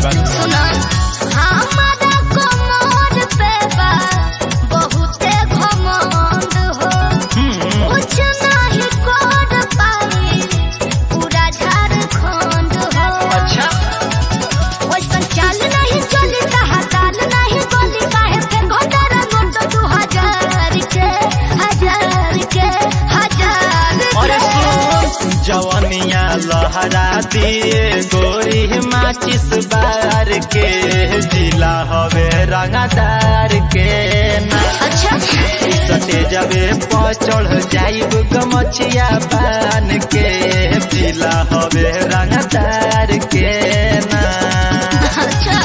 बात सुना हमारा कमर पे बा बहुते घमंड हो हम्म, कुछ नहीं कर पाई पूरा झारखंड हो अच्छा वैसन चाल नहीं चली कहा ताल नहीं बोली काहे पे घोटारा नोट दू हजार के हजार के हजार अरे के सुन जवनिया लहरा दिए गोरी माचिस बार के जिला हवे रंगदार के ना अच्छा सटे जबे पचड़ जाइब गमछिया बान के जिला हवे रंगदार के ना अच्छा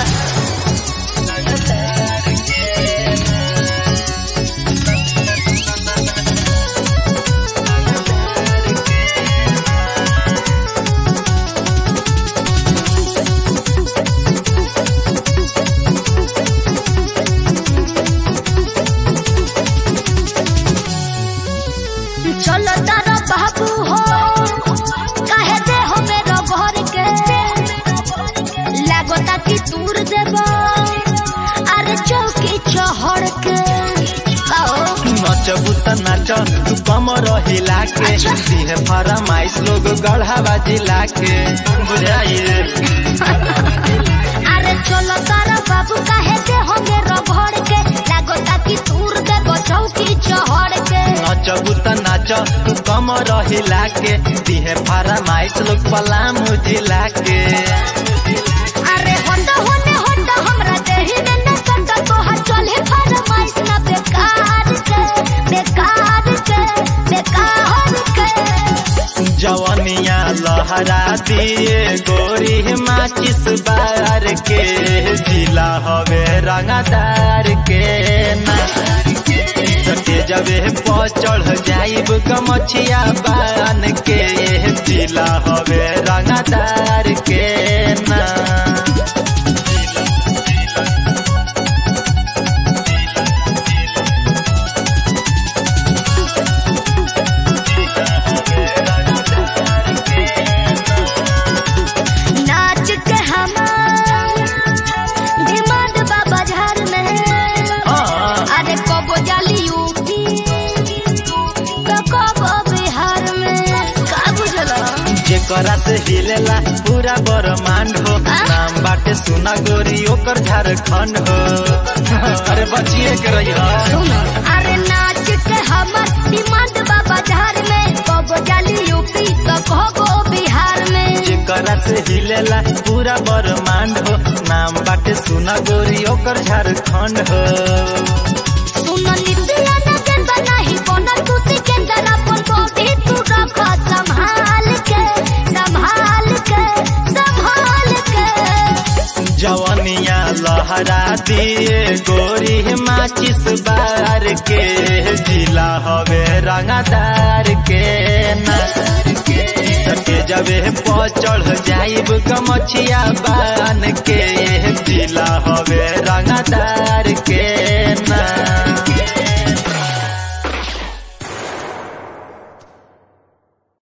चलो तारा बाबू हो कहे दे हो मेरो घर के लागोता कि दूर देबो अरे चौकी चहड़ के आओ नचबू त नाच तू कमर हिला के अच्छा। दिहे फरमाइश लोग गढ़ावा जिला के बुझाइए अरे चलो तारा बाबू कहे दे हो मेरो घर के लागोता कि दूर देबो चौकी चहड़ के नचबू त नाच तू कमर हिला के दिहे फरमाइश लोग पलामू जिला के अरे होंडा होने होंडा हमरा देही में न संदा तोहर चले फरमाइश ना बेकार के बेकार के बेकार के जवनिया लहरा दिए गोरी माचिस बार के जिला हवे रंगदार के ना सटे जबे पचड़ जाइब गमछिया बान के जिला हवे रंगदार के ना नाच के हमार डिमांड बाबा झार में हाँ, अरे कबो जाली यूपी तो कबो बिहार में का बुझला जेकरा से हिलेला पूरा ब्रह्मांड हो हाँ? नाम बाटे सुना गोरी ओकर झारखंड हो अरे बचिए के रही अरे नाच के हमर डिमांड बाबा झार में कबो जाली यूपी तो कबो बिहार में जेकरा से हिलेला पूरा ब्रह्मांड हो नाम बाटे सुना गोरी ओकर झारखंड हो सुन नितिया न गेंदा नहीं बनल तू सिकंदर अपन बॉडी तू रख संभाल के संभाल के संभाल के जवनिया लहरा दिए गोरी माचिस बार के जिला हवे रंगदार के ना सके जबे पचड़ जाइब गमछिया बान के जिला हवे रंगदार